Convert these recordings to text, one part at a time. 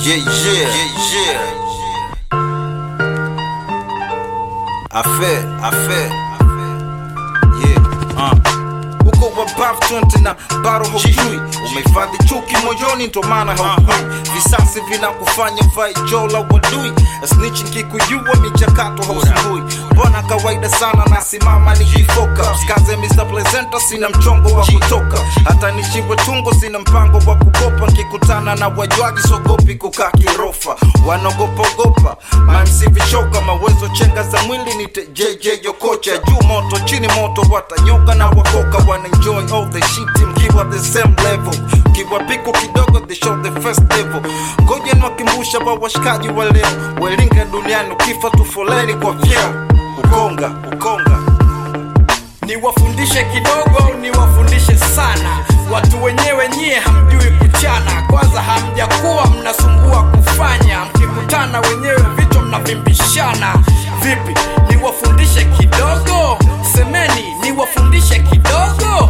Yeah, yeah, yeah, yeah. I feel, I feel. Yeah, uh. Uko wabavu 20 na bado haujui, umehifadhi chuki moyoni, ndo maana haujui. Visasi vinakufanya vai jola wadui, snitch nkikujua michakato hausumbui. Mbona kawaida sana, nasimama nikifoka, msikaze Mr. Presenter, sina mchongo wa kutoka, hata nichimbwe tungo, sina mpango wa kukopa. Nkikutana na wajwaji, sogopi kukaa kirofa, wanaogopa ogopa mamsi vichoka, mawezo chenga za mwili nite JJ Yokocha, juu moto chini moto, watanyoka na wakoka, wana enjoy all the shit mkiwa the same level, kiwa piku kidogo they show the first level. Ngoja niwakimbusha wa washikaji wa leo, welinga duniani, ukifa tu foleni kwa vyeo, ukonga ukonga niwafundishe kidogo niwafundishe sana watu wenyewe nyie hamjui kuchana kwanza hamjakuwa mnasumbua kufanya mkikutana wenyewe vitu mnavimbishana vipi niwafundishe kidogo semeni niwafundishe kidogo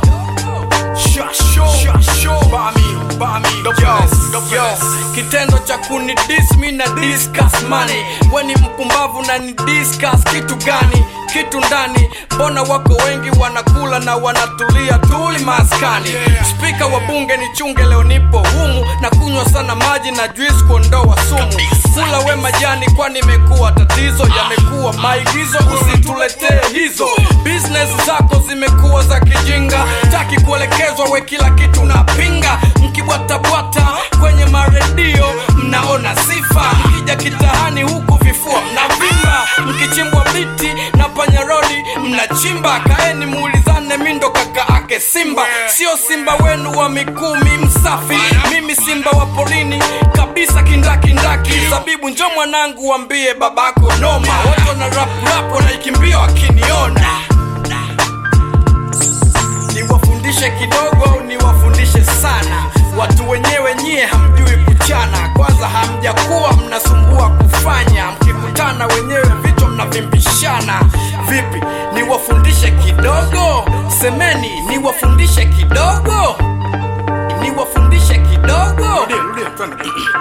Shasho, shasho, bami, bami, yo, yo. kitendo cha kunidis mi na discuss money weni mpumbavu na ni discuss kitu gani kitu ndani mbona wako wengi wanakula na wanatulia tuli maskani spika wa bunge ni chunge leo nipo humu na kunywa sana maji na juice kuondoa sumu kula we majani kwani imekuwa tatizo yamekuwa maigizo usituletee hizo business zako zimekuwa za kijinga taki kuelekezwa we kila kitu napinga mkibwatabwata kwenye maredio mnaona sifa mkija kitahani huku vifua mnavimba mkichimbwa miti na panyarodi mnachimba kaeni muulizane mindo kaka ake simba sio simba wenu wa mikumi msafi mimi simba wa porini kabisa kindakindaki zabibu njo mwanangu wambie babako noma watu wana rap rap wanaikimbia wakiniona niwafundishe kidogo niwafundishe sana watu wenyewe nyie hamjui kuchana kwanza hamjakuwa mnasumbua kufanya mkikutana wenyewe vichwa mnavimbishana vipi niwafundishe kidogo semeni niwafundishe kidogo niwafundishe kidogo